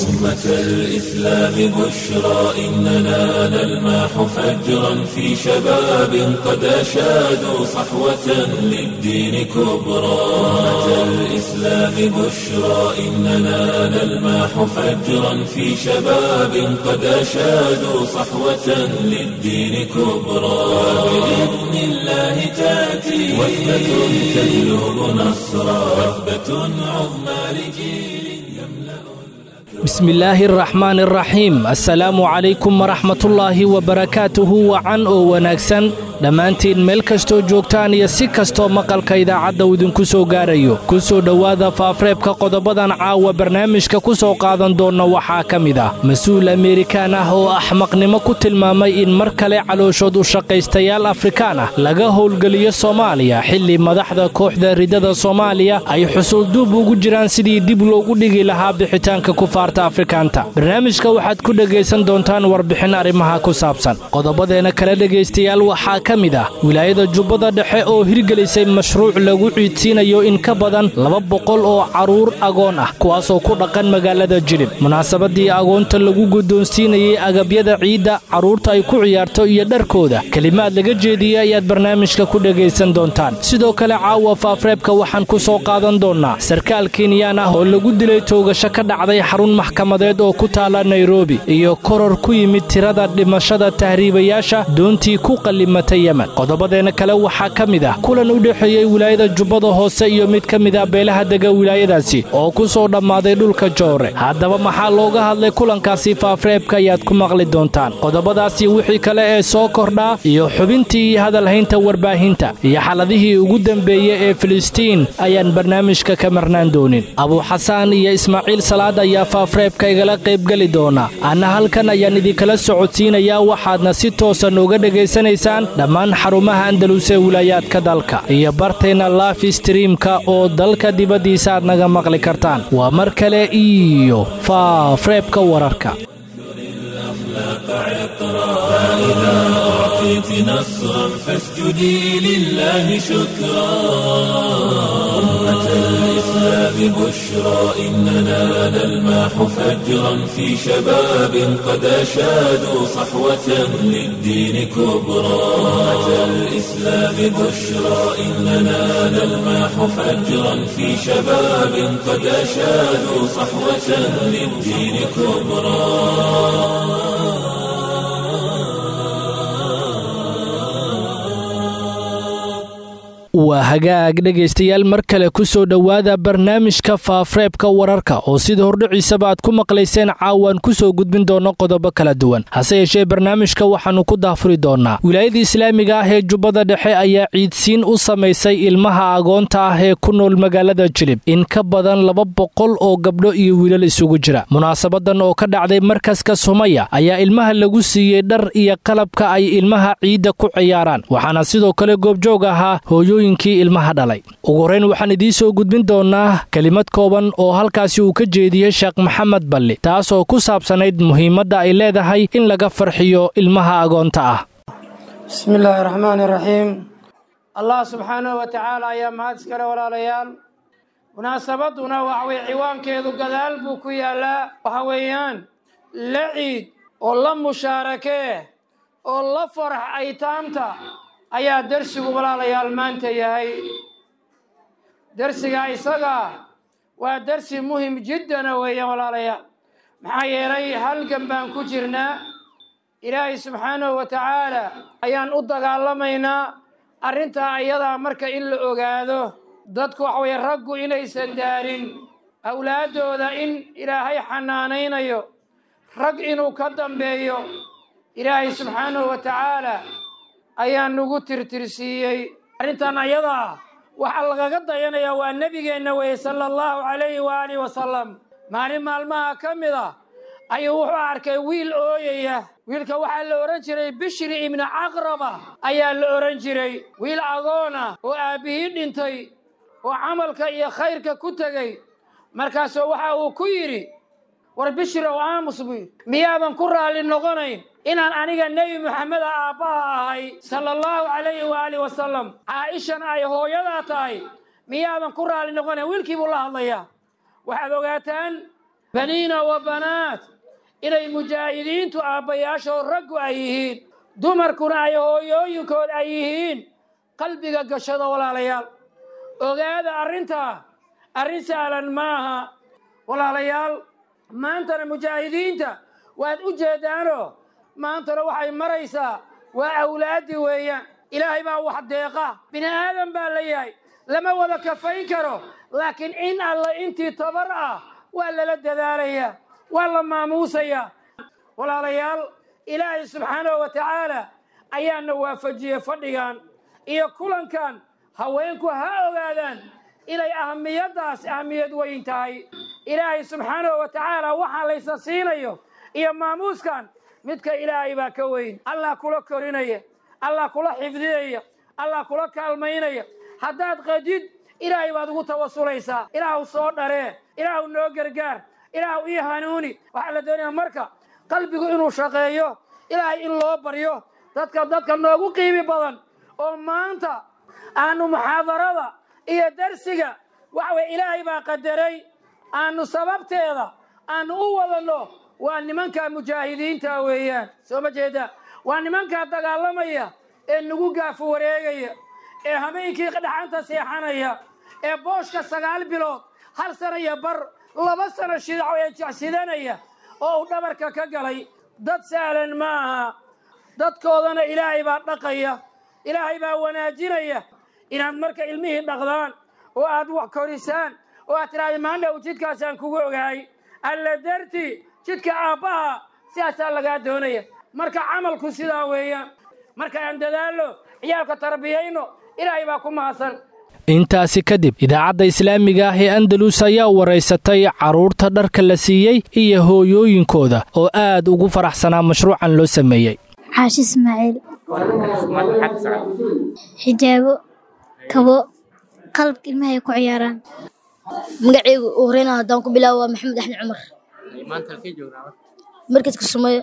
أمة الإسلام بشرى إننا نلمح فجرا في شباب قد أشادوا صحوة للدين كبرى أمة الإسلام بشرى إننا نلمح فجرا في شباب قد أشادوا صحوة للدين كبرى بإذن الله تأتي وثبة تجلب نصرا وثبة عظمى لجيل يملأ بسم illaahi araxmaan araxiim assalaamu calaykum waraxmatullaahi wabarakaatuhu wacan oo wanaagsan dhammaantiin meel kastoo joogtaan iyo si kastoo maqalka idaacadda uu idinku soo gaarayo ku soo dhowaada faafreebka qodobadan caawa barnaamijka ku soo qaadan doonna waxaa ka mid ah mas-uul ameerikaan ah oo axmaqnimo ku tilmaamay in mar kale calooshood u shaqaystayaal afrikaan ah laga howlgeliyo soomaaliya xilli madaxda kooxda ridada soomaaliya ay xusuulduub ugu jiraan sidii dib loogu dhigi lahaa bixitaanka kufaarta afrikaanta barnaamijka waxaad ku dhegaysan doontaan warbixin arrimaha ku saabsan qodobadeena kale dhegaystayaal waxaa ka mid ah wilaayada jubbada dhexe oo hirgelisay mashruuc lagu ciidsiinayo in ka badan laba boqol oo carruur agoon ah kuwaasoo ku dhaqan magaalada jilib munaasabadii agoonta lagu guddoonsiinayey agabyada ciidda carruurta ay ku ciyaarto iyo dharkooda kelimaad laga jeediyey ayaad barnaamijka ku dhegaysan doontaan sidoo kale caawa faafreebka waxaan ku soo qaadan doonnaa sarkaal kenyaan ah oo lagu dilay toogasho ka dhacday xarun maxkamadeed oo ku taala nairobi iyo koror ku yimid tirada dhimashada tahriibayaasha doontii ku qallimatay yemen qodobadeenna kale waxaa ka mid ah kulan u dhexeeyey wilaayada jubbada hoose iyo mid ka mid ah beelaha dega wilaayadaasi oo ku soo dhammaaday dhulka joore haddaba maxaa looga hadlay kulankaasi faafreebka ayaad ku maqli doontaan qodobadaasi wixii kale ee soo kordhaa iyo xubintii iyo hadalhaynta warbaahinta iyo xaladihii ugu dembeeyey ee filistiin ayaan barnaamijka ka marnaan doonin abuuxasaan iyo ismaaciil salaad ayaa faafreebka igala qaybgeli doona anna halkan ayaan idinkala socodsiinayaa waxaadna si toosa nooga dhegaysanaysaan dhammaan xarumaha andalus ee wilaayaadka dalka iyo barteenna laafi streamka oo dalka dibaddiisa aad naga maqli kartaan waa mar kale iyo faafreebka wararka فإذا أعطيت نصرا فاسجدي لله شكرا أمة الإسلام بشرى إننا نلمح فجرا في شباب قد أشادوا صحوة للدين كبرى أمة الإسلام بشرى إننا نلمح فجرا في شباب قد أشادوا صحوة للدين كبرى waa hagaag dhegaystayaal mar kale ku soo dhowaada barnaamijka faafreebka wararka oo sida hordhiciisaba aad ku maqlayseen caawaan ku soo gudbin doonno qodobo kala duwan hase yeeshee barnaamijka waxaannu ku daafuri doonnaa wilaayada islaamiga ah ee jubbada dhexe ayaa ciidsiin u samaysay ilmaha agoonta ah ee ku nool magaalada jilib in ka badan laba boqol oo gabdho iyo wiilal isugu jira munaasabadan oo ka dhacday markaska sumaya ayaa ilmaha lagu siiyey dhar iyo qalabka ay ilmaha ciidda ku ciyaaraan waxaana sidoo kale goobjoog ahaa hooyooyin ilmaha dhalay ugu horeyn waxaan idiin soo gudbin doonnaa kelimad kooban oo halkaasi uu ka jeediyey sheekh maxamed balli taas oo ku saabsanayd muhiimadda ay leedahay in laga farxiyo ilmaha agoonta ah bismi illaahi raxmaan iraxiim allah subxaanahu wa tacaala ayaa mahad iskale walaalayaal munaasabaduna waxaweye ciwaankeedu gadaal buu ku yaallaa waxa weeyaan la ciid oo la mushaarakee oo la farax aytaamta ayaa dersigu walaalayaal maanta yahay dersiga isaga waa dersi muhim jiddana weeyaan walaalayaal maxaa yeelay halgan baan ku jirnaa ilaahay subxaanahu wa tacaala ayaan u dagaalamaynaa arrintaa ayadaa marka in la ogaado dadku waxa weye raggu inaysan daarin awlaaddooda in ilaahay xanaanaynayo rag inuu ka dambeeyo ilaahay subxaanahu wa tacaala ayaa nagu tirtirsiiyey arrintan ayadaa waxaa lagaga dayanayaa waa nebigeenna weye sala allahu calayhi waaalih wasalam maalin maalmaha ka mid a ayuu wuxuu arkay wiil ooyaya wiilka waxaa la odhan jiray bishri ibni caqraba ayaa la odhan jiray wiil agoona oo aabbihii dhintay oo camalka iyo khayrka ku tegey markaasuu waxa uu ku yidhi war bishrow aamus buy miyaadan ku raalli noqonayn inaan aniga nebi moxameda aabbaha ahay sala allahu calayhi waaalih wasalam caaishana ay hooyadaa tahay miyaadan ku raalli noqonayn wiilkii buu la hadlayaa waxaad ogaataan baniina wa banaat inay mujaahidiintu aabbayaashoo raggu ay yihiin dumarkuna ay hooyooyinkood ay yihiin qalbiga gashada walaalayaal ogaada arrintaa arrin sahlan maaha walaalayaal maantana mujaahidiinta waad u jeedaanoo maantana waxay maraysaa waa awlaaddii weeyaan ilaahay baa wax deeqa bini aadan baa la yahay lama wada kafayn karo laakiin in alla intii tabar ah waa lala dadaalayaa waa la maamuusayaa walaalayaal ilaahay subxaanahu wa tacaala ayaana waafajiyey fadhigan iyo kulankan haweenku ha ogaadaan inay ahamiyaddaas ahamiyad weyn tahay ilaahay subxaanahu wa tacaala waxaa laysa siinayo iyo maamuuskan midka ilaahay baa ka weyn allah kula korinaya allah kula xifdinaya allah kula kaalmaynaya haddaad qadid ilaahay baad ugu tawasulaysaa ilaahu soo dharee ilaahu noo gargaar ilaahu ii hanuuni waxaa la doonaya marka qalbigu inuu shaqeeyo ilaahay in loo baryo dadka dadka noogu qiimi badan oo maanta aanu muxaadarada iyo darsiga waxa weye ilaahay baa qadaray aanu sababteeda aanu u wadanno waa nimanka mujaahidiinta weeyaan soo ma jeeda waa nimankaa dagaalamaya ee nagu gaafu wareegaya ee habeenkii dhaxanta seexanaya ee booshka sagaal bilood hal sana iyo bar laba sano shidaco ee jecsidanaya oo uu dhabarka ka galay dad sahlan ma aha dadkoodana ilaahay baa dhaqaya ilaahay baa wanaajinaya inaad marka ilmihii dhaqdaan oo aad wax korisaan oo aad tidhahda maandhow jidkaasaan kugu ogahay alla darti jidka aabbaha sidaasaa lagaa doonaya marka camalku sidaa weeyaan marka aan dadaalno ciyaalka tarbiyayno ilaahay baa ku mahadsan intaasi kadib idaacadda islaamiga ah ee andalus ayaa waraysatay carruurta dharka la siiyey iyo hooyooyinkooda oo aad ugu faraxsanaa mashruucan loo sameeyey xaashi ismaaciil xijaabo kabo qalabka ilmaha ay ku ciyaaraan magaceygu u horeyna haddaan ku bilaabo waa maxamed axmed cumar markaska sumeeyo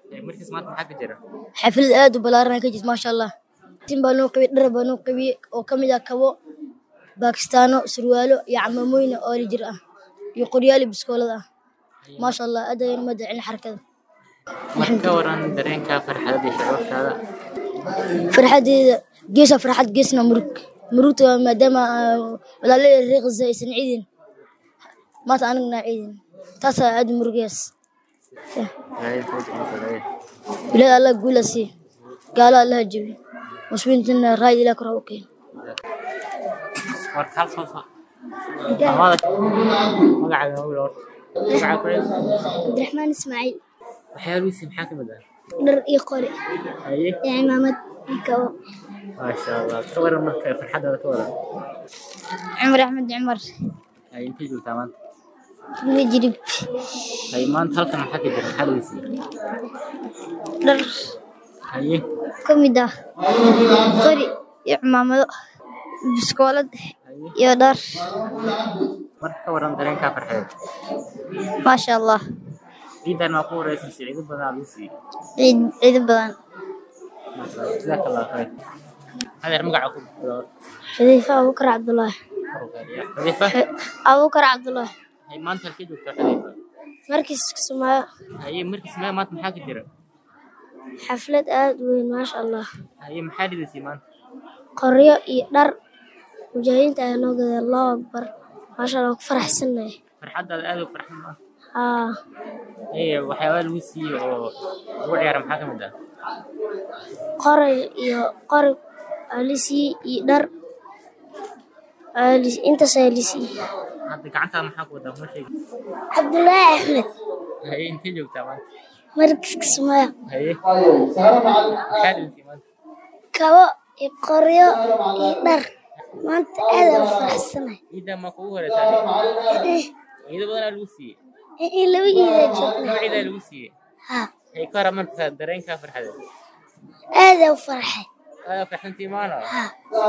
xaflad aad u ballaaran ka jirta maasha allah tin baa noo qabiyey dhar baa noo qabiyey oo ka mid ah kabo baakistaano surwaalo iyo camamooyna oo la jir ah iyo qoryaali biskoolada ah maasha allah aad ayaan uma dacin xarakada ka waran dareenka farxadada iyo shucuurtaada farxadeeda geesa farxad geesna murug murugta waa maadaama walaalaya reeqisa aysan ciidin maanta anigna ciidin taasaa aad murugayaas bilaad allah guula sii gaalo allaha jebi muslimiintana raayid ilah kor ha u keen warka hal soo soo magacaaga hawla horta magaca ku celi cabdiraxmaan ismaaciil waxyaabihiisi maxaa ka mid ah dhar iyo qori haye iyo cimaamad iyo kabo maasha allah ka waran marka farxadaada ka waran cumar axmed cumar haye intay joogtaa maanta tugma jirib haye maanta halkan maxaa ka jira maxaa laga siiyey dhar haye ka mid ah qori iyo cimaamado biskoolad iyo dhar marka ka waran dareenka farxadeed maasha allah ciidan waa ku wareysansi ciido badan aa lagu siiyey ciid ciido badan maasha allah jazaaka allah khayr adeer magaca ku bilow xudayfa abuukar cabdulaahi xadiifa abuukar cabdulaahi haye maanta halkee joogtaa xadiifa markiis kismaayo haye markiis maya maanta maxaa ka jira xaflad aad u weyn maasha allah haye maxaa dhidaysay maanta qoryo iyo dhar mujaahidiinta ayaa noo gaday allahu akbar maasha allah ku faraxsannahay farxadaada aad u farxan maanta haa haye waxyaabaa lagu siiyey oo lagu ciyaara maxaa ka mid ah qoray iyo qori aalisiiyey iyo dhar aalis intaas aalisiiyey hadda gacantaada maxaa ku wadaa ma sheegi cabdulaahi axmed haye intee joogtaa maanta markiis kismaayo haye maxaa dhidaysay maanta kabo iyo qoryo iyo dhar maanta aad aan u faraxsanahay ciidan maa kugu horeysaa ciido badanaa lagu siiyey in laba iidaa joogna laba ciidaa lagu siiyey haa haye ka waran marka dareenkaa farxadeed aad aan u farxay aada farxantii maana haa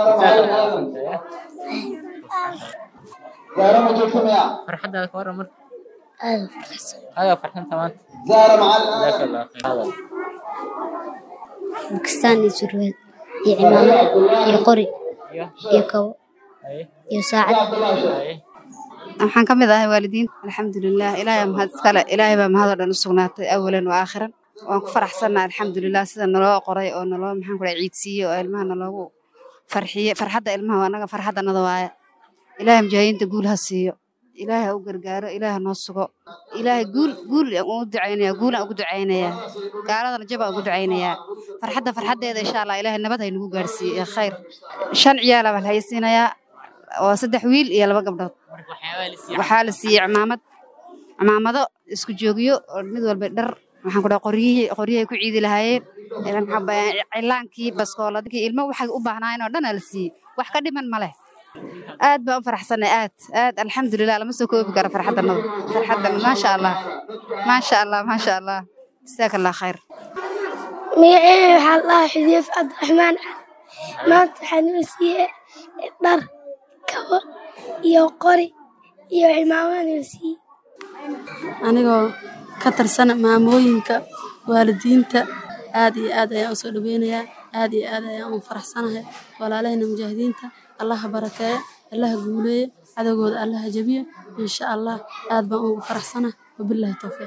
farxadaada ka waran marka aad aan u faraxsan aada farxanta maanta jazaaka allah khayr bakistaan iyo surwaal iyo cimaamad iyo qori iyo iyo kabo haye iyo saacad haye waxaan ka mid ahay waalidiin alxamdulilah ilaahay mahad iskale ilaahay baa mahadoo dhan u sugnaatay awalan wa aakhiran waan ku faraxsannaha alxamdulilah sida naloo qoray oo naloo maxaan ku dhahay ciidsiiye oo ilmaha naloogu farxiye farxadda ilmaha waa anaga farxaddanada waaya ilaahay mujaahidiinta guul ha siiyo ilaahay ha u gargaaro ilaahay ha noo sugo ilaahay guul guul aan ugu ducaynayaa guul aan ugu ducaynayaa gaaladana jab aan ugu ducaynayaa farxadda farxaddeeda insha allah ilaahay nabad hay nagu gaarsiiye iyo khayr shan ciyaal baa la haysiinayaa waa saddex wiil iyo laba gabdhood waxaa la siiyey cimaamad cimaamado isku joogyo oo mid walba dhar waxaan ku dhaha qoryihii qoryahay ku ciidi lahaayeen cilaankii baskooladkii ilmo waxay u baahnaayeen oo dhan aa la siiyey wax ka dhiman ma leh aad baan u faraxsanay aad aad alxamdulilah lama soo koobi karo farxaddanada farxaddan maasha allah maasha allah maasha allah jasaaka allah khayr magaceeda waxaa la dhahaa xudiif cabdiraxmaan cali maanta waxaa noo siiyey dhar kabo iyo qori iyo cimaamada noo siiyey anigoo ka tirsan maamooyinka waalidiinta aad iyo aad ayaan u soo dhaweynayaa aad iyo aad ayaan u faraxsanahay walaalahayna mujaahidiinta allaha barakeeyo allaha guuleeyo cadowgooda allaha jabiyo insha allah aad baan ugu faraxsanahay wabilaahi towfiiq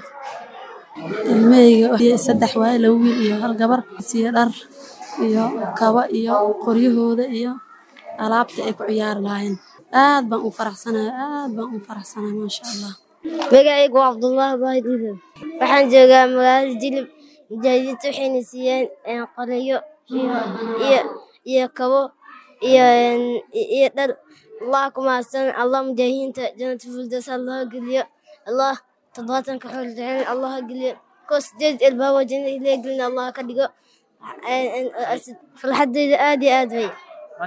ilmahayga saddex waaye laba wiil iyo hal gabar siyo dhar iyo kaba iyo qoryahooda iyo alaabta ay ku ciyaari lahaayeen aad baan u faraxsanahay aad baan u faraxsanahay maasha allah magacaygu waa cabdullaahi baahid idab waxaan joogaa magaalada jilib mujaahidiinta waxayna siiyeen qolayo iyo iyo kabo iyo iyo dhar allah ku mahadsan allah mujaahidiinta jannata fuldas allah geliyo allah toddobaatanka xool jecel allah geliyo koo sideed elbaabo jannada ilaa gelin allah ka dhigo farxadeyda aad iyo aad way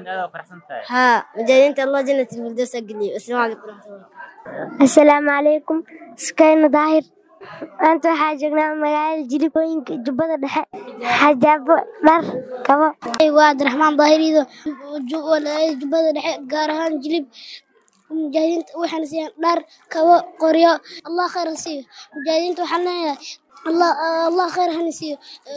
haa mujaahidiinta allah jannata fuldas geliyo asalaamu calaykum waraxmatullahi asalaamu calaykum iskayna daahir maanta waxaa joognaa magaalada jilibooyinka jubbada dhexe xajaabo dhar kabo waa cabdiraxmaan daahirido jubbada dhexe gaar ahaan jilib mujaahidiinta waxaana siiyaan dhar kabo qoryo allah khayr ha siiyo mujaahidiinta waxaan leeyahay allah allah khayr hana siiyo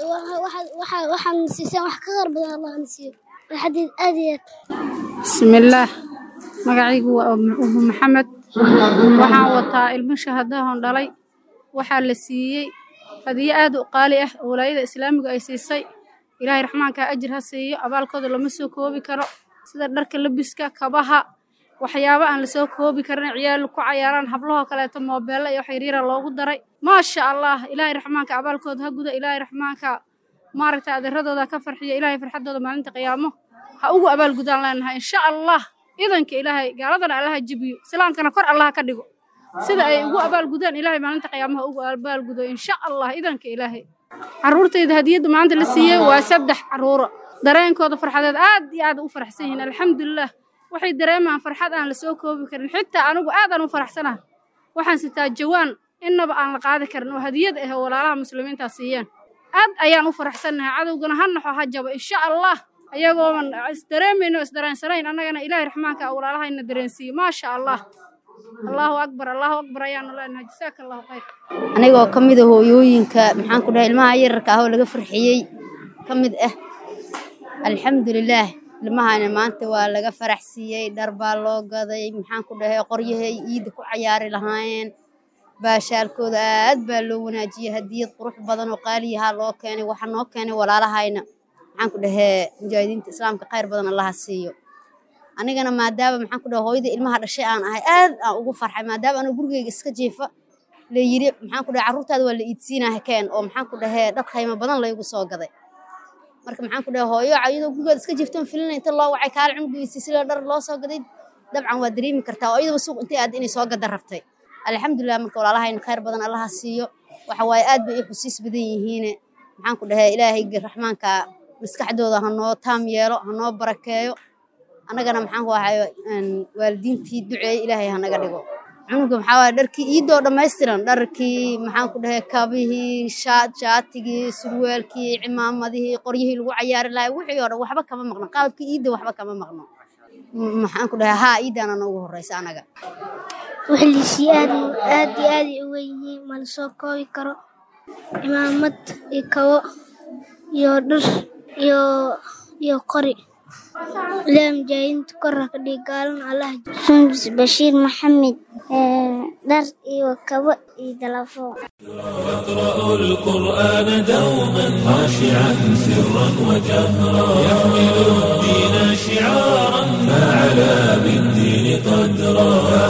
waxaan siisaan wax ka khayr badan allah hana siiyo farxadeed aad iyo aad bismillaah magacaygu waa umu maxamed waxaan wataa ilmo shahadahon dhalay waxaa la siiyey hadiyo aad u qaali ah oo walaayada islaamiga ay siisay ilaahay raxmaanka ajir ha siiyo abaalkooda lama soo koobi karo sida dharka labiska kabaha waxyaabo aan lasoo koobi karin ciyaal ku cayaaraan hablahoo kaleeto moobeella iyo wax yaryara loogu daray maasha allah ilaahay raxmaanka abaalkooda ha guda ilaahay raxmaanka maaragta adeeradooda ka farxiyo ilaahay farxadooda maalinta qiyaamo ha ugu abaalgudaan leenahay insha allah idanka ilaahay gaaladana allaha jibiyo islaamkana kor allaha ka dhigo sida ay ugu abaalgudaan ilaahay maalinta qiyaamaha ugu abaalgudo insha allah idanka ilaahay carruurtayda hadiyadda maanta la siiyey waa saddex carruuro dareenkooda farxadeed aad iyo aad u faraxsan yihiin alxamdulilah waxay dareemaan farxad aan la soo koobi karin xitaa anigu aadaan u faraxsanaha waxaan sitaa jawaan innaba aan la qaadi karin oo hadiyad ah oo walaalaha muslimiintaa siiyeen aad ayaan u faraxsannahay cadowgana ha naxo ha jabo insha allah ayagooban isdareemayno isdareensanayn annagana ilaahay raxmaanka walaalahayna dareensiiye maasha allah allahu akbar allahu akbar ayaanu leenahay jasaaka allahu khayr anigoo ka mid a hooyooyinka maxaan ku dhahay ilmaha yararka ah oo laga farxiyey ka mid ah alxamdulilaah ilmahana maanta waa laga farax siiyey dhar baa loo gaday maxaan ku dhahay qoryahay iidda ku cayaari lahaayeen baashaalkooda aad baa loo wanaajiyey hadiyad qurux badan oo qaaliyahaa loo keenay waxaa noo keenay walaalahayna maxaan ku dhahee mujaahidiinta islaamka khayr badan allaha siiyo anigana maadaama maxaan ku dhahay hooyada ilmaha dhashay aan ahay aad aan ugu farxay maadaama anigu gurigeyga iska jiifa la yiri maxaan ku dhahay carruurtaada waa la iidsiinaha keen oo maxaan ku dhahay dhar qiimo badan laygu soo gaday marka maxaan ku dhahay hooyo iyadoo gurigeeda iska jiiftan filina inta loo wacay kaala cunugiisi sida dhar loo soo gaday dabcan waa dareemi kartaa oo iyadaba suuq intay aad inay soo gada rabtay alxamdulilah marka walaalahayna khayr badan allaha siiyo waxa waaye aad bay i xusiis badan yihiine maxaan ku dhahay ilaahay raxmaanka maskaxdooda ha noo taam yeelo ha noo barakeeyo annagana maxaan ku ahay waalidiintii duceeye ilaahay ha naga dhigo cunuga maxaa waaye dharkii iidoo dhammaystiran dharkii maxaan ku dhahay kabihii shaatigii surwaalkii cimaamadihii qoryihii lagu cayaari lahay wixii oo dhan waxba kama maqno qalabkii iidda waxba kama maqno maxaan ku dhahay haa iiddaana noogu horreysa anaga wixliisii aad aad iyo aad ay uga yihiin ma la soo koobi karo cimaamad iyo kabo iyo dhar iyo iyo qori ilaahay mujaahidiinta korra ka dhig gaalana allah sundus bashiir maxamed dhar iyo kabo iyo dalafo يقرأ القرآن دوما خاشعا سرا وجهرا يحمل الدين شعارا فعلى بالدين قدرا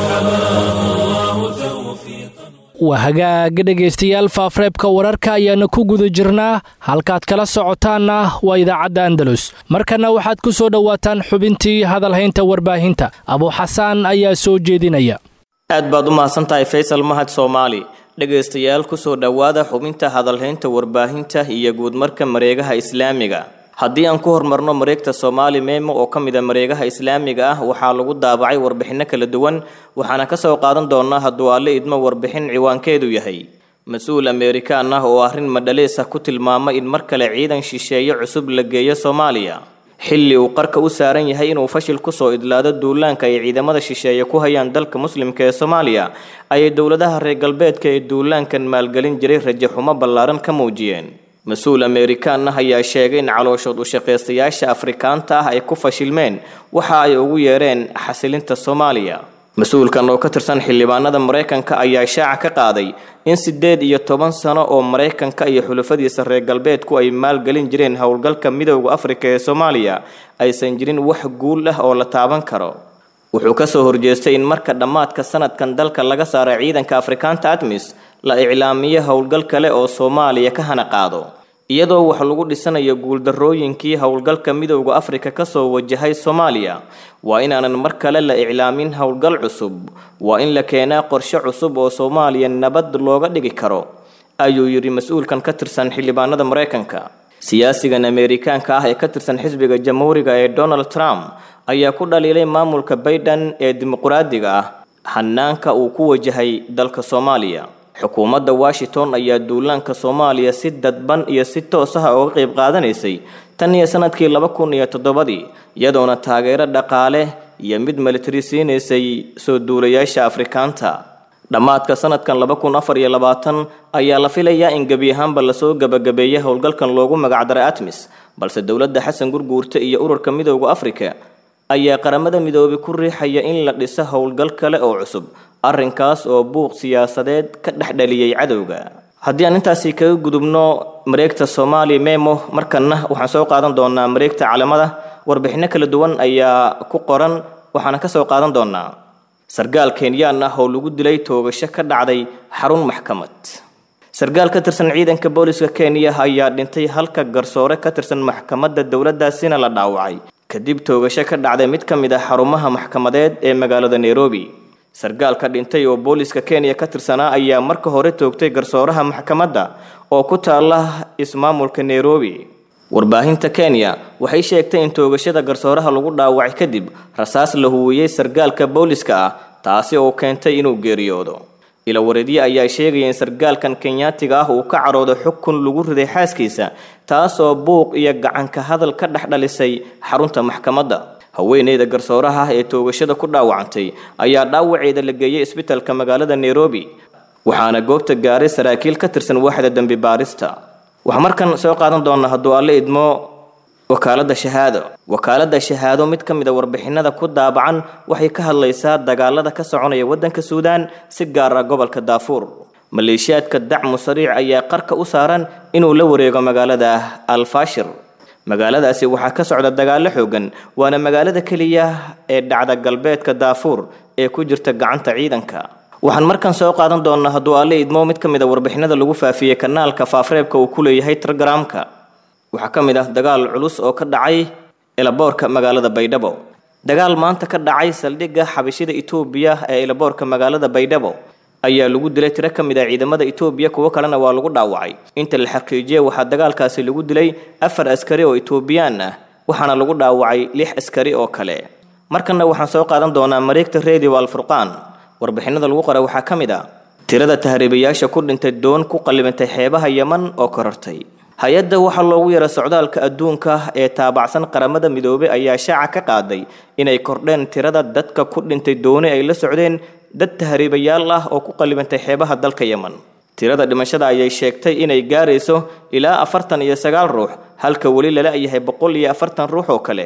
فحماه الله توفيقا waa hagaaga dhegaystayaal faafreebka wararka ayaana ku guda jirnaa halkaad kala socotaanna waa idaacadda andalus markanna waxaad ku soo dhowaataan xubintii hadalhaynta warbaahinta abuuxasaan ayaa soo jeedinaya aad baad u mahadsantahay faysal mahad soomaali dhegaystayaal kusoo dhowaada xubinta hadalhaynta warbaahinta iyo guudmarka mareegaha islaamiga haddii aan ku hormarno mareegta soomaali meemo oo ka mid a mareegaha islaamiga ah waxaa lagu daabacay warbixinno kala duwan waxaana ka soo qaadan doonaa hadduu alle idmo warbixin ciwaankeedu yahay mas-uul ameerikaan ah oo arrin madhalees ah ku tilmaamay in mar kale ciidan shisheeye cusub la geeyo soomaaliya xilli uu qarka u saaran yahay inuu fashil kusoo idlaado duulaanka ay ciidamada shisheeye ku hayaan dalka muslimka ee soomaaliya ayay dowladaha reer galbeedka ee duulaankan maalgelin jiray rajo xumo ballaaran ka muujiyeen mas-uul ameerikaan ah ayaa sheegay in calooshood u shaqaystayaasha afrikaanta ah ay ku fashilmeen waxa ay ugu yeereen xasilinta soomaaliya mas-uulkan oo ka tirsan xildhibaanada maraykanka ayaa shaaca ka qaaday in siddeed iyo toban sano oo maraykanka iyo xulafadiisa reer galbeedku ay maalgelin jireen howlgalka midowda afrika ee soomaaliya aysan jirin wax guul ah oo la taaban karo wuxuu ka soo horjeestay in marka dhammaadka sanadkan dalka laga saara ciidanka afrikaanta admis la iclaamiyo howlgal kale oo soomaaliya ka hana qaado iyadoo wax lagu dhisanayo guuldarrooyinkii howlgalka midowda afrika kasoo wajahay soomaaliya waa inaanan mar kale la iclaamin howlgal cusub waa in la keenaa qorshe cusub oo soomaaliya nabad looga dhigi karo ayuu yidhi mas-uulkan ka tirsan xildhibaanada maraykanka siyaasigan ameerikaanka ah ee ka tirsan xisbiga jamhuuriga ee donald trump ayaa ku dhaliilay maamulka bayden ee dimuqraadiga ah hanaanka uu ku wajahay dalka soomaaliya xukuumadda washington ayaa duulaanka soomaaliya si dadban iyo si toos ah uga qayb qaadanaysay tan iyo sanadkii laba kun iyo toddobadii iyadoona taageero dhaqaale iyo mid militari siinaysay soo duulayaasha afrikaanta dhammaadka sanadkan laba kun afar iyo labaatan ayaa la filayaa in gebi ahaanba lasoo gebagabeeyay howlgalkan loogu magacdaray atmis balse dowladda xasan gurguurta iyo ururka midowda afrika ayaa qaramada midoobay ku riixaya in la dhiso howlgal kale oo cusub arrinkaas oo buuq siyaasadeed ka dhexdhaliyey cadowga haddii aan intaasi kaga gudubno mareegta soomaali memo markanna waxaan soo qaadan doonaa mareegta calamada warbixinno kala duwan ayaa ku qoran waxaana ka soo qaadan doonaa sargaal kenyaan ah oo lagu dilay toogasho ka dhacday xarun maxkamad sargaal ka tirsan ciidanka booliska kenya ayaa dhintay halka garsoore ka tirsan maxkamadda dowladdaasina la dhaawacay kadib toogasho ka dhacday mid ka mid ah xarumaha maxkamadeed ee magaalada nairobi sargaalka dhintay oo booliska kenya ka tirsanaa ayaa marka hore toogtay garsooraha maxkamadda oo ku taala ismaamulka nairobi warbaahinta kenya waxay sheegtay in toogashada garsooraha lagu dhaawacay kadib rasaas la huwiyey sargaalka booliska ah taasi oo keentay inuu geeriyoodo ilawareedye ayaa sheegaya in sargaalkan kenyaatiga ah uu ka carooday xukun lagu riday xaaskiisa taasoo buuq iyo gacanka hadal ka dhex dhalisay xarunta maxkamadda haweeneyda garsooraha ah ee toogashada ku dhaawacantay ayaa dhaawaceeda la geeyey isbitalka magaalada nairobi waxaana goobta gaaray saraakiil ka tirsan waaxda dembi baarista waxaa markan soo qaadan doonaa hadduu alle idmo wakaaladda shahaado wakaaladda shahaado mid ka mid a warbixinada ku daabacan waxay ka hadlaysaa dagaalada ka soconaya waddanka suudaan si gaar ah gobolka daafuur maleeshiyaadka dacmu sariic ayaa qarka u saaran inuu la wareego magaalada alfaashir magaaladaasi waxaa ka socda dagaallo xoogan waana magaalada keliya ee dhacda galbeedka daafuur ee ku jirta gacanta ciidanka waxaan markan soo qaadan doonaa hadduu alle idmo mid ka mid a warbixinada lagu faafiyey kanaalka faafreebka uu ku leeyahay telegramka waxaa ka mid ah dagaal culus oo ka dhacay elaboorka magaalada baydhabo dagaal maanta ka dhacay saldhigga xabashida itoobiya ee elaboorka magaalada baydhabo ayaa lagu dilay tiro ka mid ah ciidamada itoobiya kuwo kalena waa lagu dhaawacay inta la xaqiijiyey waxaa dagaalkaasi lagu dilay afar askari oo itoobiyaan ah waxaana lagu dhaawacay lix askari oo kale markanna waxaan soo qaadan doonaa mareegta radio alfurqaan warbixinada lagu qoray waxaa ka mid ah tirada tahriibayaasha ku dhintay doon ku qallibantay xeebaha yeman oo korortay hay-adda waxaa loogu yara socdaalka adduunka ee taabacsan qaramada midoobay ayaa shaaca ka qaaday inay kordheen tirada dadka ku dhintay dooni ay la socdeen dad tahriibayaal ah oo ku qallibantay xeebaha dalka yeman tirada dhimashada ayay sheegtay inay gaarayso ilaa afartan iyo sagaal ruux halka weli lala yahay boqol iyo afartan ruux oo kale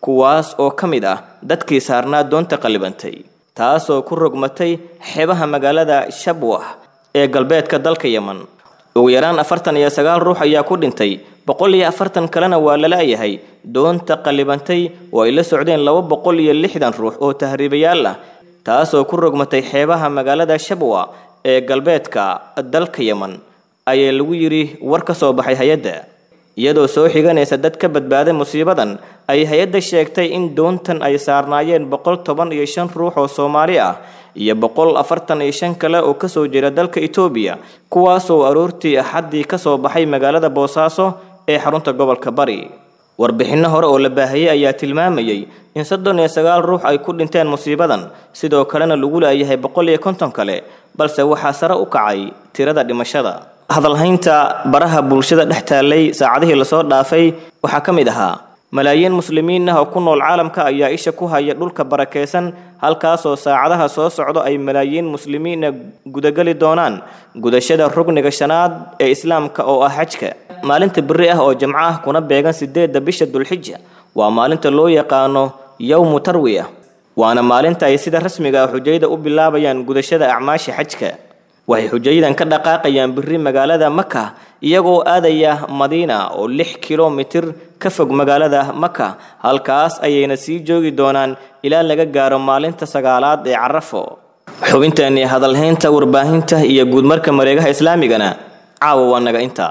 kuwaas oo ka mid ah dadkii saarnaa doonta qallibantay taasoo ku rogmatay xeebaha magaalada shabwah ee galbeedka dalka yeman ugu yaraan afartan iyo sagaal ruux ayaa ku dhintay boqol iyo afartan kalena waa la la'yahay doonta qallibantay oo ay la socdeen laba boqol iyo lixdan ruux oo tahriibayaal ah taasoo ku rogmatay xeebaha magaalada shabwa ee galbeedka dalka yeman ayaa lagu yidhi war ka soo baxay hay-adda iyadoo soo xiganaysa dad ka badbaaday musiibadan ay hay-adda sheegtay in doontan ay saarnaayeen boqol toban iyo shan ruux oo soomaali ah iyo boqol afartan iyo shan kale oo kasoo jeeda dalka etoobiya kuwaasoo aroortii axaddii ka soo baxay magaalada boosaaso ee xarunta gobolka bari warbixinno hore oo la baahiyey ayaa tilmaamayey in soddon iyo sagaal ruux ay ku dhinteen musiibadan sidoo kalena lagu laayahay boqol iyo konton kale balse waxaa sare u kacay tirada dhimashada hadalhaynta baraha bulshada dhex taallay saacadihii lasoo dhaafay waxaa ka mid ahaa malaayiin muslimiin ah oo ku nool caalamka ayaa isha ku haya dhulka barakaysan halkaasoo saacadaha soo socdo ay malaayiin muslimiina gudageli doonaan gudashada rugniga shanaad ee islaamka oo ah xajka maalinta beri ah oo jamco ah kuna beegan sideedda bisha dulxija waa maalinta loo yaqaano yowmu tarwiya waana maalinta ay sida rasmiga ah xujayda u bilaabayaan gudashada acmaasha xajka waxay xujayadan ka dhaqaaqayaan biri magaalada maka iyagoo aadaya madiina oo lix kilomitir ka fog magaalada maka halkaas ayayna sii joogi doonaan ilaa laga gaaro maalinta sagaalaad ee carafo xubinteeni hadalhaynta warbaahinta iyo guudmarka mareegaha islaamigana caawa waa naga intaa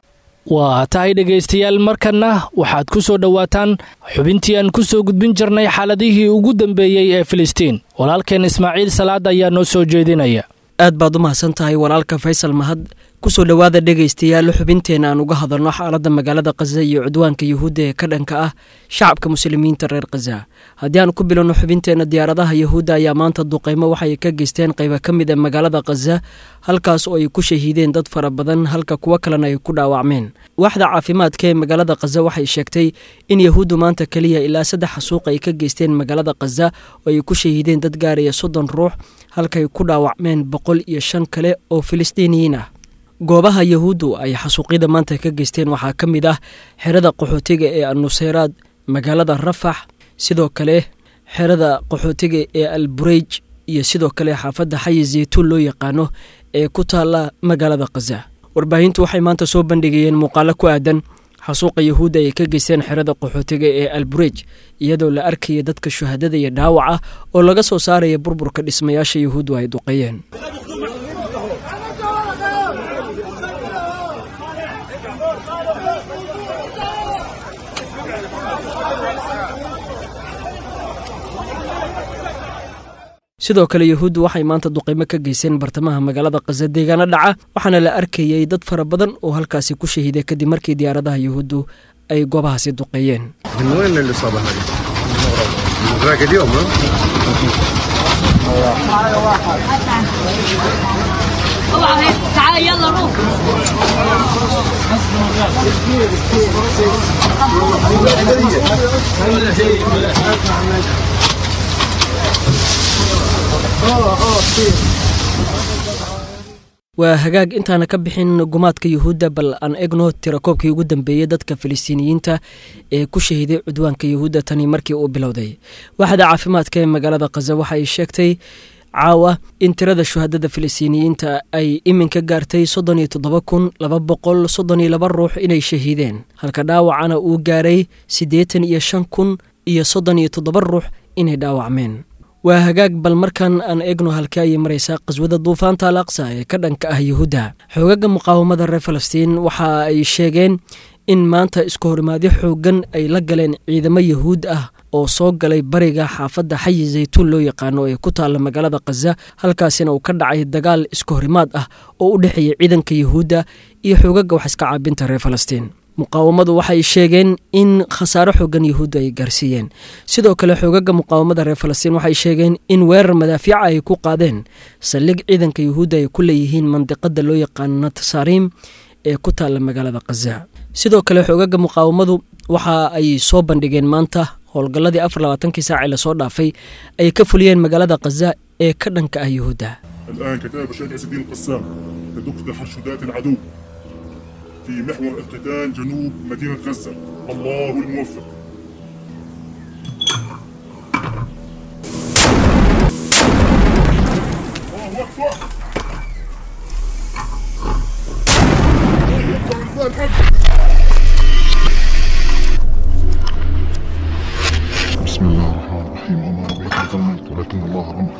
waa tahay dhegaystayaal markanna waxaad ku soo dhowaataan xubintii aan ku soo gudbin jirnay xaaladihii ugu dambeeyey ee filistiin walaalkeen ismaaciil salaad ayaa noo soo jeedinaya aad baad u mahadsan tahay walaalka faysal mahad kusoo dhowaada dhegaystayaal xubinteena aan uga hadalno xaaladda magaalada khaza iyo cudwaanka yuhuudda ee ka dhanka ah shacabka muslimiinta reer khaza haddii aan ku bilowno xubinteena diyaaradaha yuhuudda ayaa maanta duqeymo waxay ka geysteen qayba ka mid a magaalada khaza halkaas oo ay ku shahiideen dad fara badan halka kuwo kalena ay ku dhaawacmeen waaxda caafimaadka ee magaalada khaza waxay sheegtay in yahuuddu maanta keliya ilaa saddex xasuuq ay ka geysteen magaalada khaza oo ay ku shahiideen dad gaaraya soddon ruux halkay ku dhaawacmeen boqol iyo shan kale oo filistiiniyiin ah goobaha yahuuddu ay xasuuqyada maanta ka geysteen waxaa ka mid ah xerada qaxootiga ee annuseyraad magaalada rafax sidoo kale xerada qaxootiga ee albureyj iyo sidoo kale xaafadda xayi zeytuun loo yaqaano ee ku taalla magaalada khaza warbaahintu waxay maanta soo bandhigayeen muuqaalo ku aadan xasuuqa yahuudda ay ka geysteen xerada qaxootiga ee alburej iyadoo la arkaya dadka shuhadada iyo dhaawaca oo laga soo saaraya burburka dhismayaasha yahuuddu ay duqeeyeen sidoo kale yahuuddu waxay maanta duqeymo ka geysteen bartamaha magaalada khaza deegaano dhaca waxaana la arkayay dad fara badan oo halkaasi ku shahiiday kadib markii diyaaradaha yahuuddu ay goobahaasi duqeeyeen waa hagaag intaana ka bixin gumaadka yuhuudda bal aan egno tirakoobkii ugu dambeeyey dadka filistiiniyiinta ee ku shahiiday cudwaanka yuhuudda tani markii uu bilowday waaxda caafimaadka ee magaalada khaza waxa ay sheegtay caawa in tirada shuhadada filistiiniyiinta ay iminka gaartay soddon iyo toddoba kun laba boqol soddon iyo laba ruux inay shahiideen halka dhaawacana uu gaaray siddeetan iyo shan kun iyo soddon iyo toddoba ruux inay dhaawacmeen waa hagaag bal markan aan eegno halkii ayay maraysaa qaswada duufaanta al aqsa ee ka dhanka ah yuhuudda xoogaga muqaawamada reer falastiin waxa ay sheegeen in maanta isku horimaadyo xoogan ay la galeen ciidamo yahuud ah oo soo galay bariga xaafadda xayi zaytuun loo yaqaano ee ku taalla magaalada khaza halkaasina uu ka dhacay dagaal isku horimaad ah oo u dhexeeya ciidanka yahuudda iyo xoogaga wax iska caabinta reer falastiin muqaawamadu waxay sheegeen in khasaaro xoogan yahuudda ay gaarsiiyeen sidoo kale xoogaga muqaawamada reer falastiin waxay sheegeen in weerar madaafiica ay ku qaadeen saldhig ciidanka yahuudda ay ku leeyihiin mandiqada loo yaqaano natsariim ee ku taalla magaalada khaza sidoo kale xoogaga muqaawamadu waxa ay soo bandhigeen maanta howlgalladii afar labaatankii saac ee lasoo dhaafay ay ka fuliyeen magaalada khaza ee ka dhanka ah yahuudda الآن كتائب بشار عز الدين القسام تدق تحشدات العدو في محور اقتتال جنوب مدينة غزة الله الموفق بسم الله الرحمن الرحيم وما رميت إذ رميت ولكن الله رمى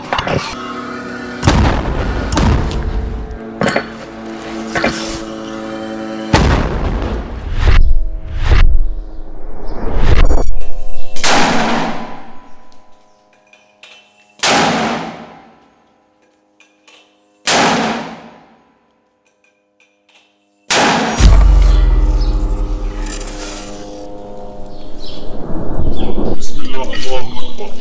بسم الله الله أكبر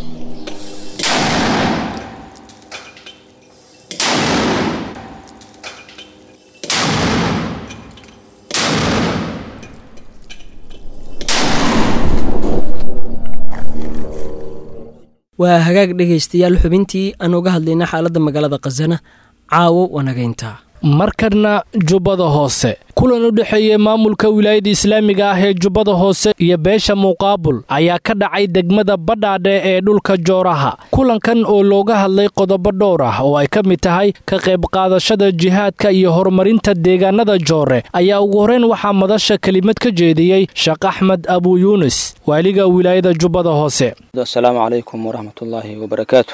waa hagaag dhegaystayaal xubintii aan uga hadlayna xaaladda magaalada khasana caawo wanagaynta markana jubbada hoose kulan u dhexeeyey maamulka wilaayada islaamiga ah ee jubbada hoose iyo beesha muqaabul ayaa ka dhacay degmada badhaadhe ee dhulka jooraha kulankan oo looga hadlay qodobo dhowr ah oo ay ka mid tahay ka qayb qaadashada jihaadka iyo horumarinta deegaanada joore ayaa ugu horreyn waxaa madasha kelimad ka jeediyey sheekh axmed abu yuunis waaliga wilaayada jubbada hoose asalaamu calaykum waraxmatullaahi wabarakaatu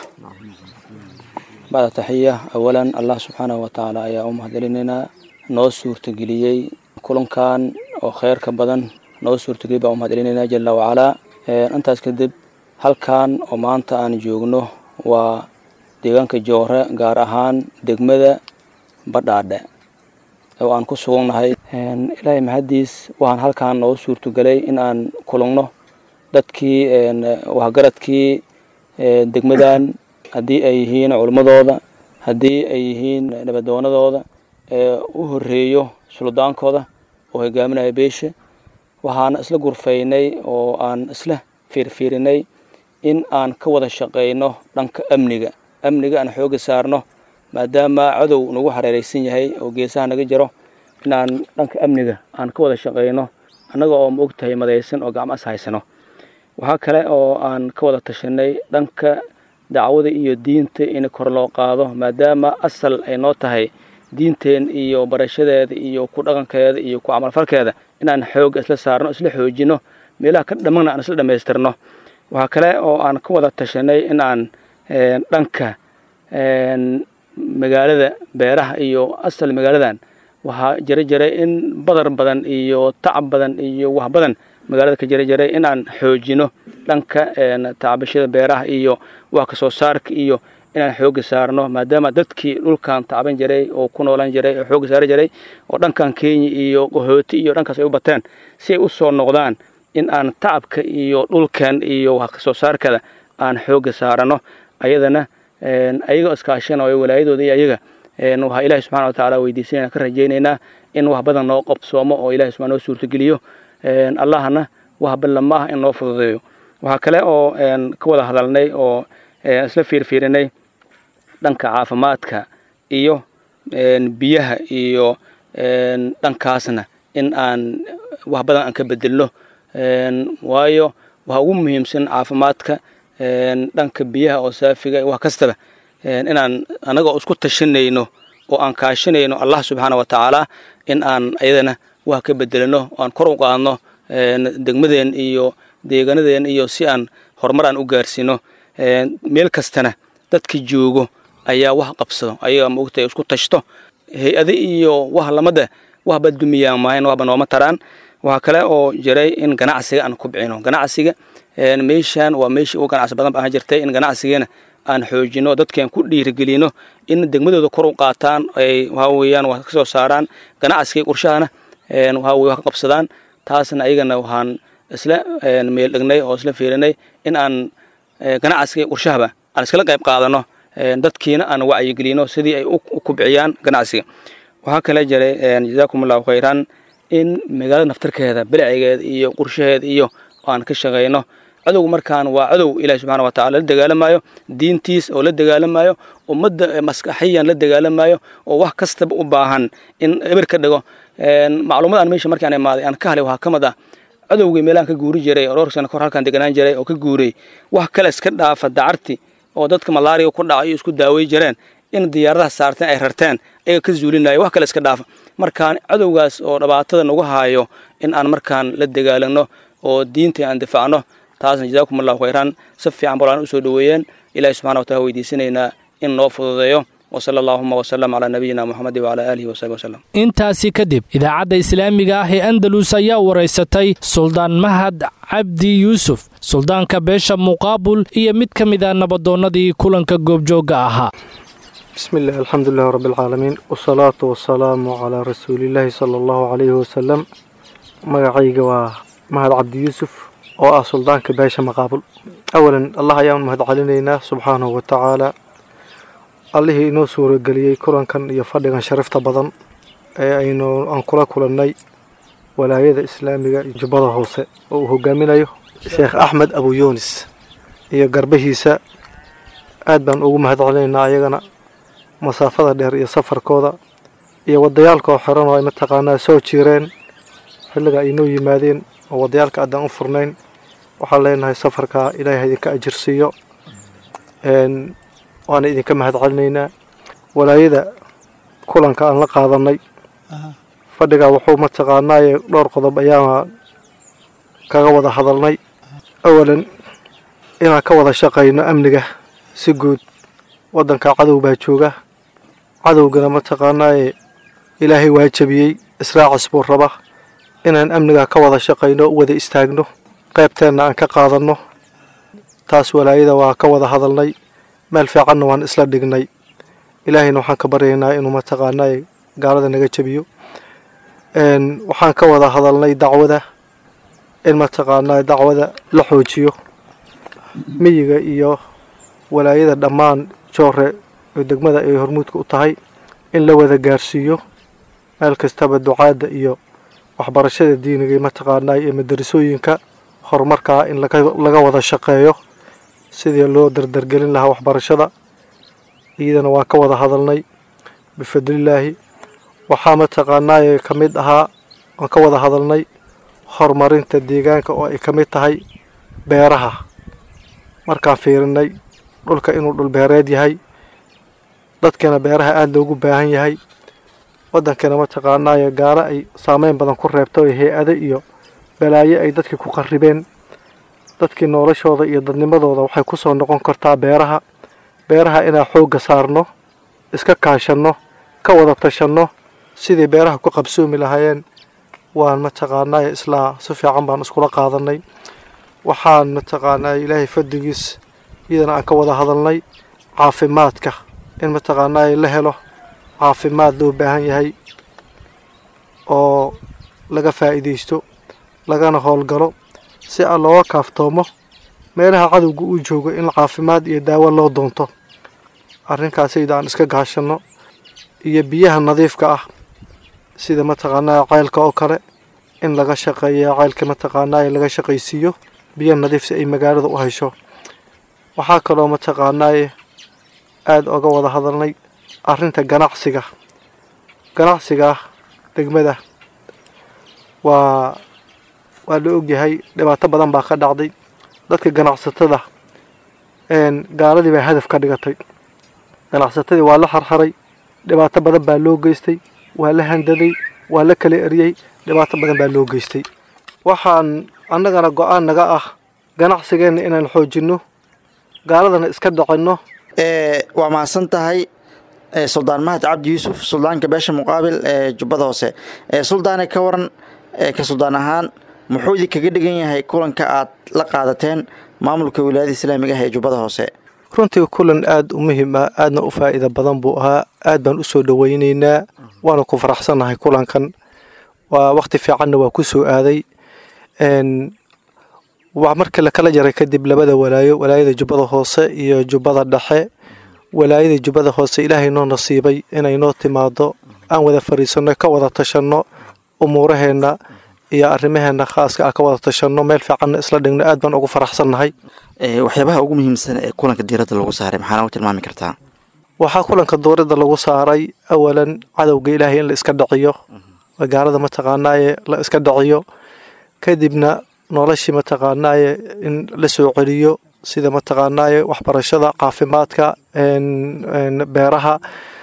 bacda taxiya awalan allah subxaanahu watacaala ayaa u mahadcelinaynaa noo suurtageliyey kulankan oo kheyrka badan noo suurtageliyey baan u mahadcelinaynaa jala wacalaa intaas kadib halkan oo maanta aan joogno waa deegaanka joore gaar ahaan degmada badhaadhe oo aan ku sugannahay ilaahay mahaddiis waxaan halkan noo suurtagelay in aan kulanno dadkii waxgaradkii degmadan haddii ay yihiin culimmadooda haddii ay yihiin nabadoonadooda ee u horeeyo suldaankooda oo hogaaminaya beesha waxaana isla gurfaynay oo aan isla fiirfiirinay in aan ka wada shaqayno dhanka amniga amniga aan xooga saarno maadaama cadow nagu hareeraysan yahay oo geesaha naga jiro inaan dhanka amniga aan ka wada shaqayno annaga oo maog tahay madaysan oo gacmo is haysano waxaa kale oo aan ka wada tashanay dhanka dacwada iyo diinta in kor loo qaado maadaama asal ay noo tahay diinteen iyo barashadeeda iyo ku dhaqankeeda iyo ku camalfalkeeda inaan xooga isla saarno isla xoojino meelaha ka dhammana aan isla dhammaystirno waxaa kale oo aan ka wada tashanay in aan dhanka magaalada beeraha iyo asal magaaladan waxaa jira jiray in badar badan iyo tacab badan iyo wax badan magaalada ka jira jiray in aan xoojino dhanka tacbashada beeraha iyo wax kasoo saarka iyo inaan xooga saarno maadaama dadkii dhulkan tacban jiray oo ku noolan jiray oo xooga saari jiray oo dhankan kenya iyo qahooti iyo dhankaas ay u bateen si ay u soo noqdaan in aan tacabka iyo dhulkan iyo wax kasoo saarkada aan xooga saarano ayadana ayagoo iskaashanayo walaayadooda iyo ayaga waxaa ilaahi subxana watacaala weydiisanayna ka rajaynaynaa in wax badan noo qabsoomo oo ilahi subxana noo suurtageliyo allahna wax badan ma ah in noo fududeeyo waxaa kale oo ka wada hadalnay oo isla fiirfiirinay dhanka caafimaadka iyo biyaha iyo dhankaasna in aan wax badan aan ka bedelno waayo waxa ugu muhiimsan caafimaadka dhanka biyaha oo saafiga wax kastaba inaan annagoo isku tashanayno oo aan kaashanayno allah subxaana wa tacaala in aan ayadana wax ka bedelno oo aan kor u qaadno degmadeen iyo deegaanadeen iyo si aan horumar aan u gaarsiino meel kastana dadka joogo ayaa wax qabsado ayaga maogtahay isku tashto hay-ade iyo wax lamada waxba dumiyaan maahayn waxba nooma taraan waxaa kale oo jiray in ganacsiga aan kubcino ganacsiga meeshan waa meeshii ugu ganacsi badan baan jirtay in ganacsigeena aan xoojino dadkan ku dhiirigelino in degmadooda kor u qaataan ay waxa weeyaan wax ka soo saaraan ganacsiga qurshahana waxa weye wax ka qabsadaan taasna ayagana waxaan isla meel dhignay oo isla fiirinay in aan ganacsiga qurshahaba aan iskala qayb qaadano dadkiina aan wacyigelino sidii ay u kubciyaan ganacsiga waxaa kale jiray jazaakum allahu khayran in magaalada naftarkeeda bilcigeeda iyo qurshaheeda iyo aan ka shaqayno cadow markaan waa cadow ilahi subxana wa tacala la dagaalamayo diintiis oo la dagaalamayo ummadda maskaxiyan la dagaalamayo oo wax kastaba u baahan in eber ka dhigo macluumad aan meesha markaan imaaday aan ka halay waxaa ka mid ah cadowgii meelaan ka guuri jiray oo dhowr sano kor halkaan deganaan jiray oo ka guuray wax kale iska dhaafa dacarti oo dadka malaariga ku dhaca iyo isku daawey jireen in diyaaradaha saarteen ay rarteen ayaga ka zuulinaya wax kale iska dhaafa markaan cadowgaas oo dhibaatada nagu haayo in aan markaan la dagaalano oo diinta aan difaacno taasna jazaakum allahu khayran si fiican balaan usoo dhoweeyeen ilahi subxana wa taala weydiisanaynaa in noo fududeeyo وصلى اللهم وسلم على نبينا محمد وعلى آله وصحبه وسلم intaasi kadib idaacadda islaamiga ah ee andalus ayaa waraysatay suldaan mahad cabdi yuusuf suldaanka beesha muqaabul iyo mid ka mid a nabadoonnadii kulanka goobjoogga ahaa بسم الله الحمد لله رب العالمين والصلاة والسلام على رسول الله صلى الله عليه وسلم magacayga waa mahad cabdi yuusuf oo ah suldaanka beesha maqaabul awalan allah ayaan mahad celinaynaa subxaanahu wa tacaala allihii inoo suurageliyey kulankan iyo fadhigan sharafta badan ee aynu aan kula kulannay walaayada islaamiga iyo jubbada hoose oo uu hogaaminayo sheekh axmed abu yunis iyo garbahiisa aad baan ugu mahad celinaynaa ayagana masaafada dheer iyo safarkooda iyo wadayaalkoo xiran oo ay mataqaanaa soo jiireen xilliga ay noo yimaadeen oo wadayaalka addaan u furnayn waxaan leenahay safarka ilaahay ha idinka ajirsiiyo waana idinka mahad celinaynaa walaayada kulanka aan la qaadanay fadhiga wuxuu mataqaanaaye dhowr qodob ayaan kaga wada hadalnay awalan inaan ka wada shaqayno amniga si guud waddanka cadow baa jooga cadowgana mataqaanaaye ilaahay waa jabiyey israacis buu raba inaan amniga ka wada shaqayno u wada istaagno qaybteenna aan ka qaadanno taas walaayada waa ka wada hadalnay meel fiicanna waan isla dhignay ilaahayna waxaan ka baryaynaa inuu mataqaanaaye gaalada naga jabiyo waxaan ka wada hadalnay dacwada in mataqaanaa dacwada la xoojiyo miyiga iyo walaayada dhammaan joore oo degmada ay hormuudka u tahay in la wada gaarsiiyo meel kastaba ducaadda iyo waxbarashada diiniga mataqaanaa iyo madarasooyinka horumarkaa in laga wada shaqeeyo sidii loo dardargelin lahaa waxbarashada iyadana waa ka wada hadalnay bifadlilaahi waxaa mataqaanaaye ka mid ahaa waan ka wada hadalnay horumarinta deegaanka oo ay ka mid tahay beeraha markaan fiirinay dhulka inuu dhul beereed yahay dadkana beeraha aada loogu baahan yahay waddankana mataqaanaaye gaalo ay saameyn badan ku reebto hay-ado iyo balaayo ay dadkii ku qarribeen dadkii noloshooda iyo dadnimadooda waxay ku soo noqon kartaa beeraha beeraha inaan xoogga saarno iska kaashanno ka wada tashanno sidii beeraha ku qabsoomi lahaayeen waan mataqaanaaye islaa si fiican baan iskula qaadanay waxaan mataqaanaa ilaahay fadligiis iyadana aan ka wada hadalnay caafimaadka in mataqaanaaye la helo caafimaad loo baahan yahay oo laga faa'iidaysto lagana howlgalo si aan looga kaaftoomo meelaha cadowga uu joogo in caafimaad iyo daawo loo doonto arrinkaasayda aan iska gaashanno iyo biyaha nadiifka ah sida mataqaanaa ceylka oo kale in laga shaqeeya ceylka mataqaanaa laga shaqaysiiyo biyo nadiif si ay magaalada u hesho waxaa kaloo mataqaanaaye aada oga wada hadalnay arrinta ganacsiga ganacsiga degmada waa waa la ogyahay dhibaato badan baa ka dhacday dadka ganacsatada gaaladii baa hadaf ka dhigatay ganacsatadii waa la xarxaray dhibaato badan baa loo geystay waa la handaday waa la kala eriyey dhibaato badan baa loo geystay waxaan annagana go-aan naga ah ganacsigeenna inaan xoojinno gaaladana iska dhacinno waa mahadsan tahay suldaan mahad cabdi yuusuf suldaanka beesha muqaabil ee jubbada hoose suldaane ka waran ka suldaan ahaan muxuu idinkaga dhigan yahay kulanka aad la qaadateen maamulka wilaayada islaamiga ah ee jubbada hoose runtii kulan aada u muhiim ah aadna u faa'iida badan buu ahaa aad baan u soo dhoweynaynaa waana ku faraxsannahay kulankan waa wakhti fiicanna waa ku soo aaday markii lakala jaray kadib labada walaayo walaayada jubbada hoose iyo jubbada dhexe walaayada jubbada hoose ilaahay noo nasiibay inay noo timaado aan wada fariisanno ka wada tashanno umuuraheenna iyo arrimaheenna khaaska ah ka wada tashanno meel fiicanna isla dhigno aad baan ugu faraxsannahay waxyaabaha ugu muhiimsan ee kulanka diiradda lagu saaray maxaa nagu tilmaami kartaa waxaa kulanka dooradda lagu saaray awalan cadowga ilaahay in la iska dhaciyo gaalada mataqaanaaye la iska dhaciyo kadibna noloshii mataqaanaaye in la soo celiyo sida mataqaanaaye waxbarashada caafimaadka beeraha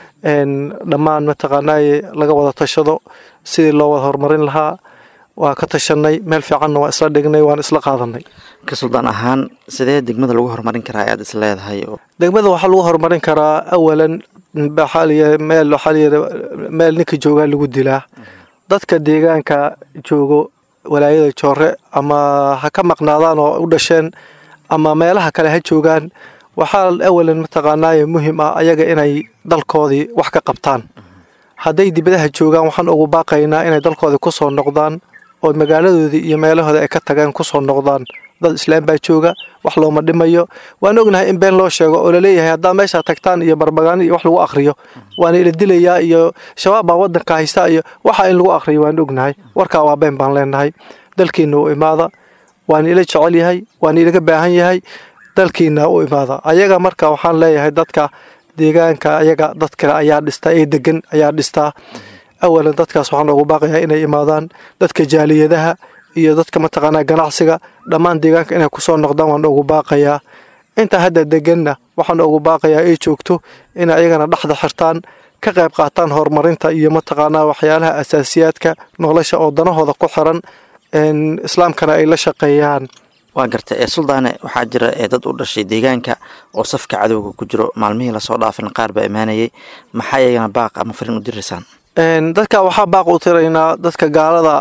dhammaan mataqaanaaye laga wada tashado sidii loo wada horumarin lahaa waa ka tashanay meel fiicanna waa isla dhignay waan isla qaadanay ka suldaan ahaan sidee degmada lagu horumarin karaa ayaad is leedahay degmada waxaa lagu horumarin karaa awalan waxaa meel waxaa layidhi meel ninka joogaa lagu dilaa dadka deegaanka joogo walaayada joore ama ha ka maqnaadaan oo u dhasheen ama meelaha kale ha joogaan waxaa awalan mataqaanaaye muhiim ah ayaga inay dalkoodii wax ka qabtaan hadday dibadaha joogaan waxaan ugu baaqaynaa inay dalkoodii ku soo noqdaan oo magaaladoodii iyo meelahooda ay ka tageen ku soo noqdaan dad islaam baa jooga wax looma dhimayo waan ognahay in been loo sheego oo laleeyahay haddaa meeshaa tagtaan iyo barbagaani iyo wax lagu akhriyo waana ila dilayaa iyo shabaab baa waddanka haysta iyo waxa in lagu akhriyo waan ognahay warkaa waa been baan leenahay dalkiina u imaada waan ila jecel yahay waan ilaga baahan yahay dalkiina u imaada ayaga marka waxaan leeyahay dadka deegaanka ayaga dad kale ayaa dhista ee degan ayaa dhistaa awalan dadkaas waxaan ugu baaqayaa inay imaadaan dadka jaaliyadaha iyo dadka mataqaanaa ganacsiga dhammaan deegaanka inay kusoo noqdaan waan ugu baaqayaa inta hadda deganna waxaan ugu baaqayaa ay joogto inay ayagana dhexda xirtaan ka qayb qaataan horumarinta iyo mataqaanaa waxyaalaha asaasiyaadka nolosha oo danahooda ku xiran islaamkana ay la shaqeeyaan waa garta ee suldaane waxaa jira ee dad u dhashay deegaanka oo safka cadowga ku jiro maalmihii lasoo dhaafin qaar baa imaanayay maxaa iyagana baaq ama fariin u diraysaan dadka waxaa baaq u tiraynaa dadka gaalada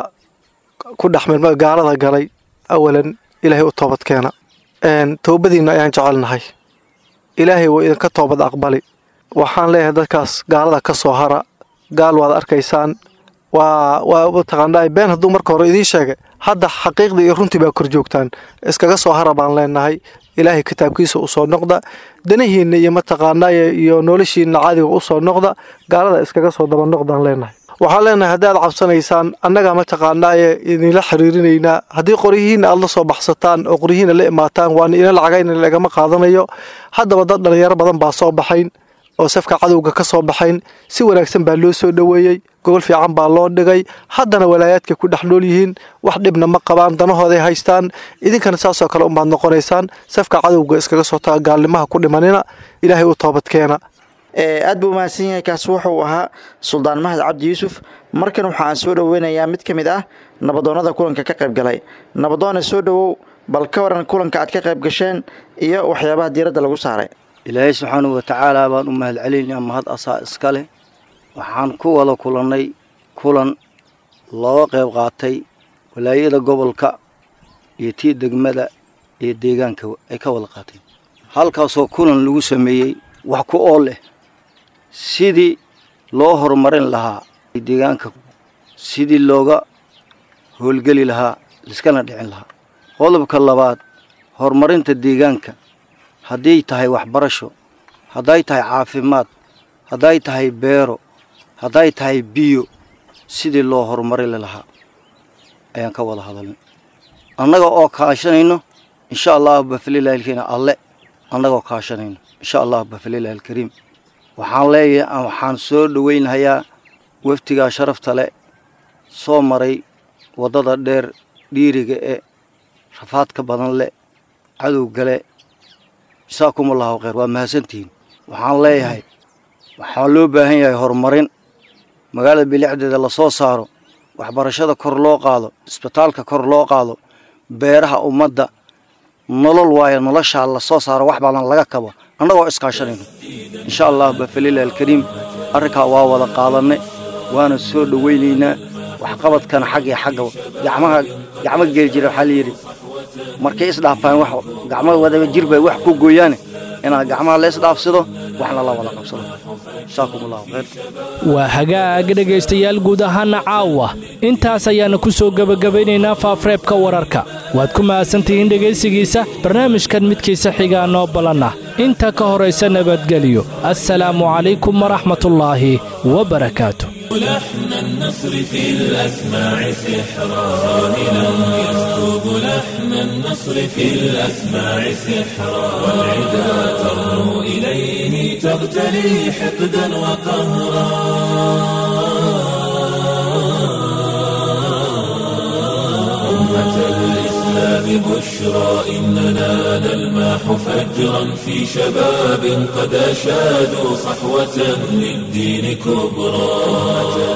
ku dhexmirma gaalada galay awalan ilaahay u toobad keena toobadiina ayaan jecelnahay ilaahay waa idinka toobad aqbali waxaan leeyahay dadkaas gaalada ka soo hara gaal waad arkaysaan waa waa mataqaanaa been hadduu marka hore idiin sheegay hadda xaqiiqdii iyo runtii baa kor joogtaan iskaga soo hara baan leenahay ilaahay kitaabkiisa usoo noqda danihiinna iyo mataqaanaaye iyo noloshiinna caadiga usoo noqda gaalada iskaga soo daba noqdaan leenahay waxaan leenahay haddaad cabsanaysaan annaga mataqaanaaye idinla xiriirinaynaa haddii qoryihiinna aad la soo baxsataan oo qoryihiinna la imaataan waana ina lacagayna lagama qaadanayo haddaba dad dhalinyaro badan baa soo baxayn oo safka cadowga ka soo baxayn si wanaagsan baa loo soo dhoweeyey gogol fiican baa loo dhigay haddana walaayaadkay ku dhex nool yihiin wax dhibna ma qabaan danahooday haystaan idinkana saasoo kale unbaad noqonaysaan safka cadowga iskaga soo taga gaalnimaha ku dhimanina ilaahay u toobadkeena aad buu umahadsan yahay kaas wuxuu ahaa suldaan mahad cabdi yuusuf markan waxaan soo dhoweynayaa mid ka mid ah nabadoonnada kulanka ka qayb galay nabadoone soo dhowow bal ka waran kulanka aad ka qayb gasheen iyo waxyaabaha diiradda lagu saaray ilaahay subxaanahu watacaala baan u mahad celinayaa mahad asaa iska leh waxaan ku wada kulannay kulan looga qayb qaatay walaayada gobolka iyo tii degmada iyo deegaanka ay ka wada qaateen halkaasoo kulan lagu sameeyey wax ku ool leh sidii loo horumarin lahaa deegaanka sidii looga howlgeli lahaa liskana dhicin lahaa qodobka labaad horumarinta deegaanka hadday tahay waxbarasho hadday tahay caafimaad hadday tahay beero hadday tahay biyo sidii loo horumarin lahaa ayaan ka wada hadalnay annaga oo kaashanayno insha allahu bafalilahi alkariim alle annagoo kaashanayno insha allahu bafalilahi alkariim waxaan leeyahay waxaan soo dhoweynhayaa waftigaa sharafta le soo maray waddada dheer dhiiriga e rafaadka badan le cadowgale jasaakumullahu khayr waa mahadsantihiin waxaan leeyahay waxaa loo baahan yahay horumarin magaalada bilicdeeda lasoo saaro waxbarashada kor loo qaado isbitaalka kor loo qaado beeraha ummadda nolol waayo noloshaa lasoo saaro wax badan laga kabo annagoo iskaashanayno insha allah bafalilah alkariim arrinkaa waa wada qaadanay waana soo dhoweynaynaa waxqabadkana xagga xagga gacmaha gacmo geli jira waxaa layidhi markay isdhaafaan wax gacmo wadaba jir bay wax ku gooyaane inaad gacmaha la isdhaafsado waxna la wada qabsado jazaakum allahu khayr waa hagaag dhegaystayaal guud ahaana caawa intaas ayaana ku soo gebagabaynaynaa faafreebka wararka waad ku mahadsantihiin dhegaysigiisa barnaamijkan midkiisa xigaa noo ballanna inta ka horaysa nabadgelyo assalaamu calaykum waraxmatullaahi wabarakaatu لحن النصر في الأسماع سحرا راهلا يسكب لحن النصر في الأسماع سحرا والعدا ترنو إليه تغتلي حقدا وقهرا أمة الإسلام بشرى إننا نلمح فجرا في شباب قد أشادوا صحوة للدين كبرى